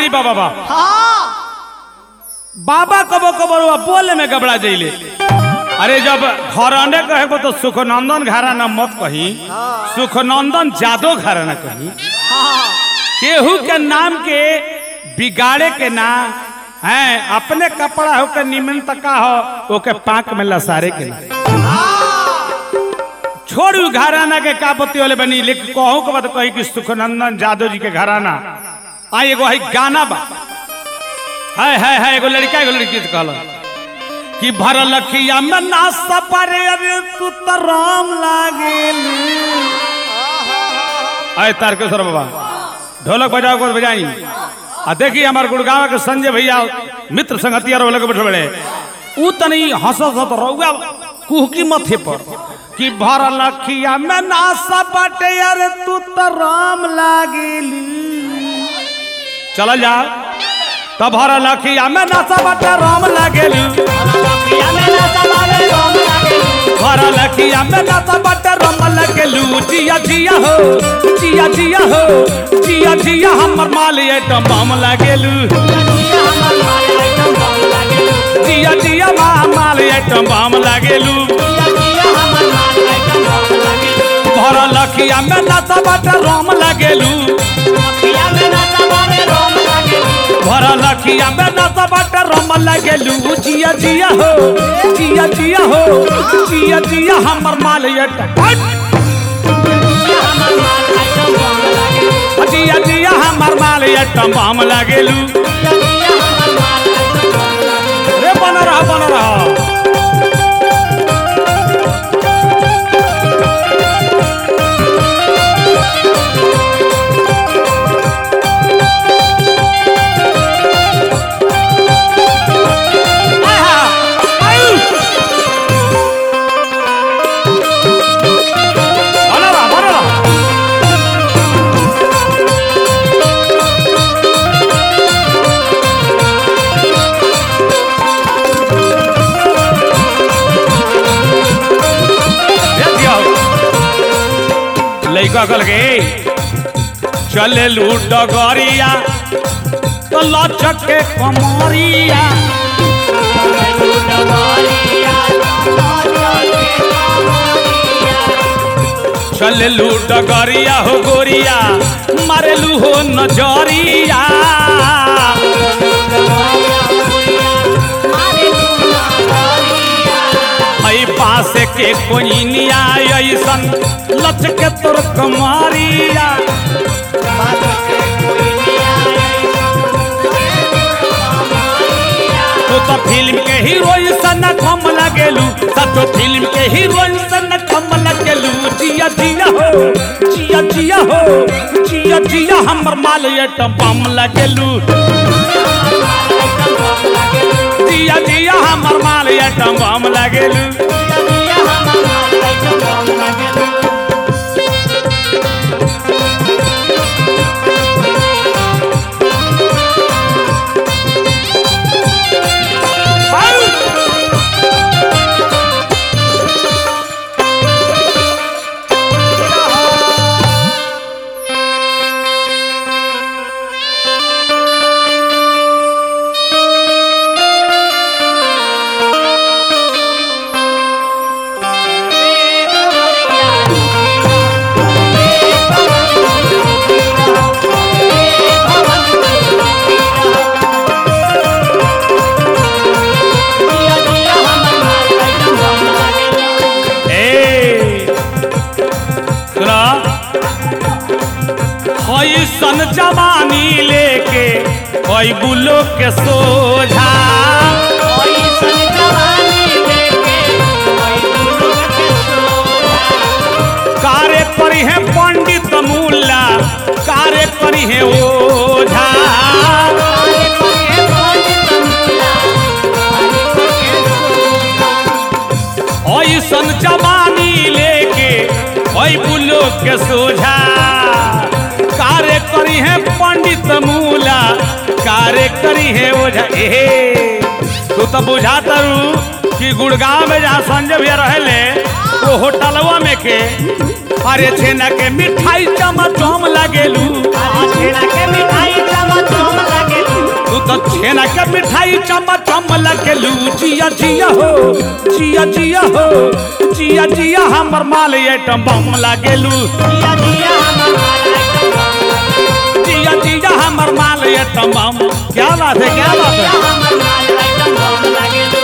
गिरी बाबा बा हाँ बाबा कबो कबो रुआ बोले में गबड़ा जइले अरे जब घराने कहे को तो सुखनंदन घराना मत कही सुखनंदन जादो घराना कही हाँ केहू के नाम के बिगाड़े के ना है अपने कपड़ा हो के निमन तका हो ओके पाक में लसारे के ना छोड़ू घराना के का पति वाले बनी लेकिन कहू के बाद कही कि सुखनंदन जादव जी के घराना आ एगो है गाना बा है है है एगो लड़का एगो लड़की से कहल कि भरल खिया में ना सपरे अरे तू तो राम लागेल अरे तारकेश्वर बाबा ढोलक बजाओ को बजाई आ देखी हमार गुड़गांव के संजय भैया मित्र संगतिया रोल के बैठे बड़े ऊ तनी हंसत हंसत रहुआ कुहकी मथे पर कि भरल खिया में ना सपटे अरे तू तो राम लागेली चल जा तब भरल खिया में ना सपटे राम लागेली भरल खिया में ना सपटे राम लागेलू जिया जिया हो जिया जिया हो जिया जिया हमर माल आइटम बम लागेलू जिया जिया माल आइटम बम लागेलू भरल खिया में ना सपटे राम लागेलू भरल खिया में ना सपटे राम लागेलू जिया जिया हो जिया जिया हो जिया जिया हमर माल आइटम जिया जिया हमर माल आइटम बम लागेलू रे बन रहा बन रहा आहा, आयु। बन रहा, बन रहा। देखियो लइका कल के चले लूट डगरिया तो लचक के कमरिया चले लूट डगरिया हो गोरिया मारेलू हो नजरिया हई पास के कोइनिया ऐसन लचके तोर कमरिया तू तो फिल्म के हीरोइन सन कम लगेलू सचो फिल्म के हीरोइन सन कम लगेलू जिया जिया हो जिया जिया हो जिया जिया हमर माल आइटम बम लगेलू जिया जिया हमर माल आइटम बम लगेलू ए सुना हई सन जवानी लेके हई बुलो के सोझा कार्य करी है पंडित मुल्ला कार्य करी है ओझा ऐसन जवानी लेके ओई बुलो के सोझा कार्य करी है पंडित मूला कार्य करी है ओझा एहे तू तो बुझा तरू कि गुड़गांव में जहाँ संजय भैया रहले वो होटलवा में के अरे छेना के मिठाई चमचम लगेलू छेना के मिठाई चमचम लगे तू तो छेना के मिठाई चम चम लगेलू जिया जिया हो जिया जिया हो जिया जिया हमर माल एटम बम लगेलू जिया जिया हमर माल आइटम बम जिया जिया हमर माल एटम बम क्या बात है क्या बात जिया है हमर माल आइटम बम लागेलू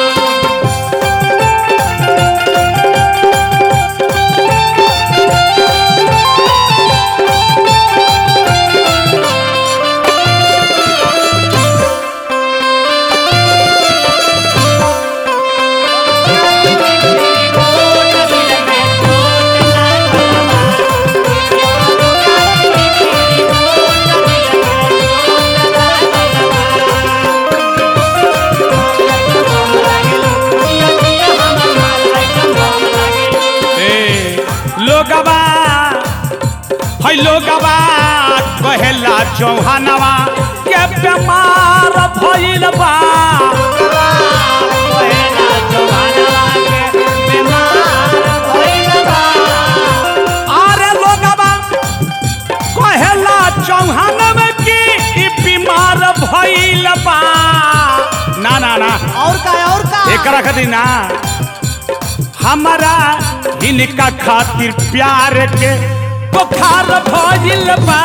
ए लोगवा है लोगवा कहेला चौहानवा के बीमार भइल बा अरे लोगवा कहेला चौहानवा की ई बीमार भइल बा ना ना ना और का और का एकरा खातिर ना हमारा इनका खातिर प्यार के बुखार भइल बा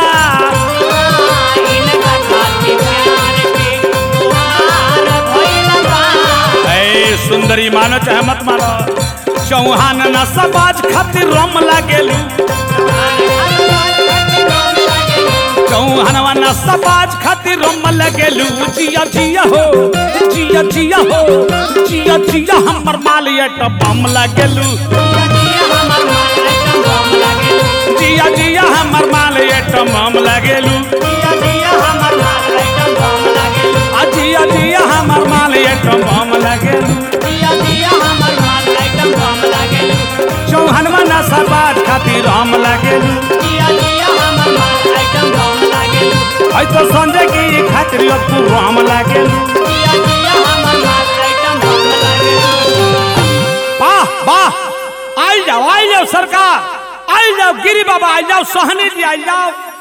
इनका खातिर प्यार के बुहार भइल बा ए सुंदरी मानो चाहे मत मानो चौहान ना समाज खातिर रम लागेलू चौहानवा ना समाज खातिर रम लगेलू जिया जिया हो जिया जिया हो जिया जिया हमर माल एट बम लगेलू जिया जिया हमर माल एट बम लगेलू आ जिया जिया हमर माल एट बम लगेलू चौहानवा ना समाज खातिर रम लगेलू आई तो संजय की खातिर तू रम लगेलू वाह वाह आई जाओ आई जाओ सरकार आई जाओ गिरी बाबा आई जाओ सोहनी जी आई जाओ